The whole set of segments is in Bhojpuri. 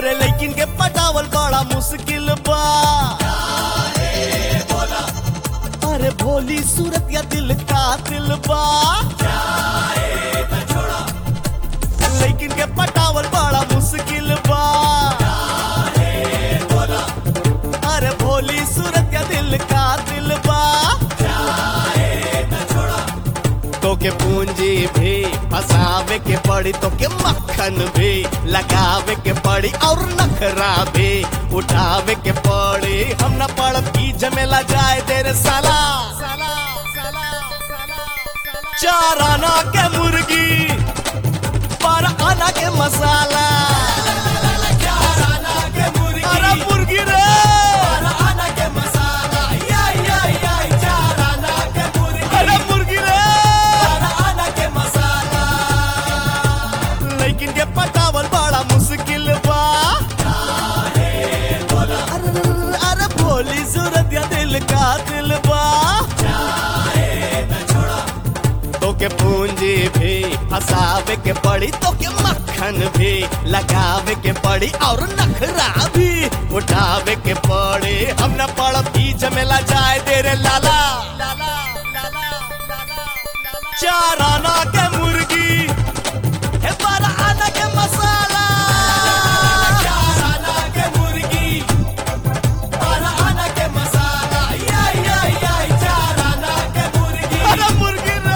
अरे लेकिन के पटावल बड़ा मुश्किल बा अरे भोली सूरत या दिल का दिल बा लेकिन के पटावल बड़ा मुश्किल बा अरे भोली सूरत या दिल का दिल बा तो के पूंजी भी फसावे के पड़ी तो के मक्खन भी लगावे के पड़ी और नखरा भी उठावे के पड़ी हम न पड़ब की जमेला जाए तेरे साला चार आना के मुर्गी पर आना के मसाला अरे मुर्गी रे अरे मुर्गी रे लेकिन ये पटावल बड़ा मुश्किल बा अरे अरे भोली सूरत या दिल का दिल बा तो के पूंजी भी फसावे के पड़ी तो के मक्खन भी लगावे के पड़ी और नखरा भी उठावे के पड़ी हम न पड़ब की जमेला जाए तेरे लाला चार आना के मुर्गी हे बारह आना के मसाला अरे मुर्गी रे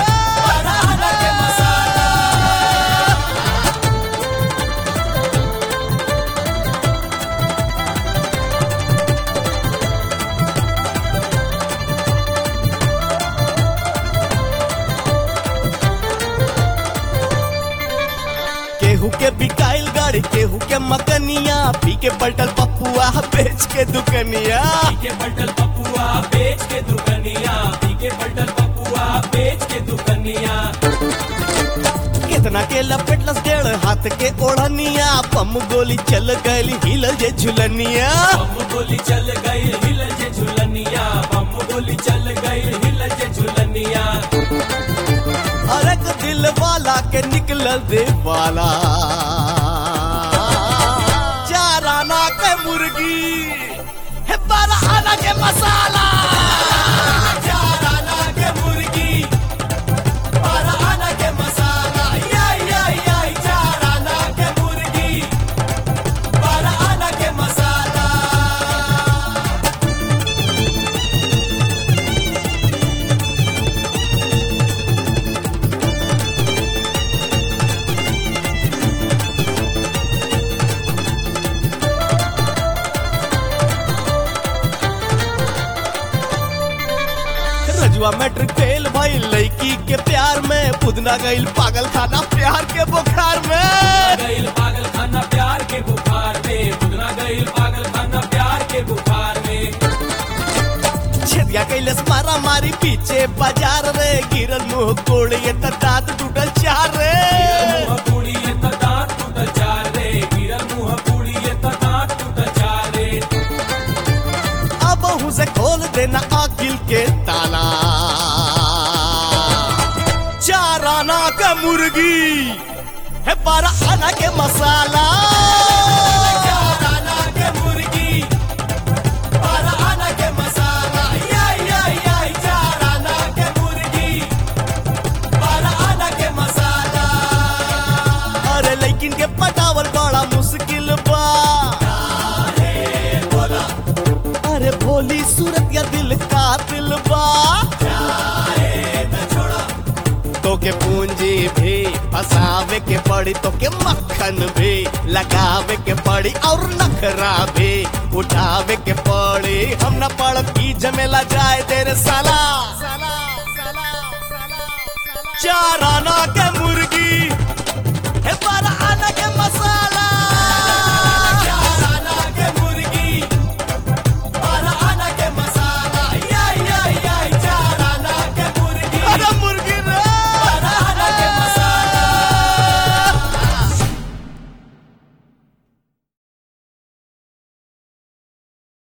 केहू के बिकाइल गाड़ी केहू के मकनिया पी के पलटल पपुआ बेच के दुकनिया पीके बटल पपुआ बेच के दुकनिया पीके बटल पपुआ बेच के दुकनिया कितना के लपेटलस डेढ़ हाथ के ओढ़निया पम गोली चल गई हिल जे झुलनिया बम गोली चल गई हिल जे झुलनिया बम गोली चल गई हिल जे झुलनिया हर एक दिल वाला के निकल दे वाला चार आना के मुर्गी है बारह आना के मसाला चार आना के मुर्गी बारह आना के मसाला याई याई याई चार आना के मुर्गी बारह आना के मसाला रजुआ मैट्रिक फेल भाई लड़की के प्यार में पुदना गईल पागल खाना प्यार के बुखार में गईल पागल खाना प्यार के बुखार में बुदना गईल पागल खाना प्यार के बुखार में छेदिया कैलस मारा मारी पीछे बाजार रे गिरल मुंह कोड़ ये त दांत टूटल चार रे मुंह पूड़ी ये तो दांत टूट जा रे गिरल मुंह पूड़ी ये तो दांत टूट जा रे अब हूँ से खोल देना आकिल के ताला चार आना का मुर्गी है बारह आना के मसाला चार आना के मुर्गी बारह आना के मसाला याई याई याई चार आना के मुर्गी बारह आना के मसाला अरे लेकिन के पटावल बड़ा मुश्किल बा अरे भोली सूरत या दिल का दिल बा तो के पूंजी भी फसावे के पड़ी तो के मक्खन भी लगावे के पड़ी और नखरा भी उठावे के पड़ी हम न पड़ब की जमेला जाए तेरे साला चार आना के मुर्गी है बारह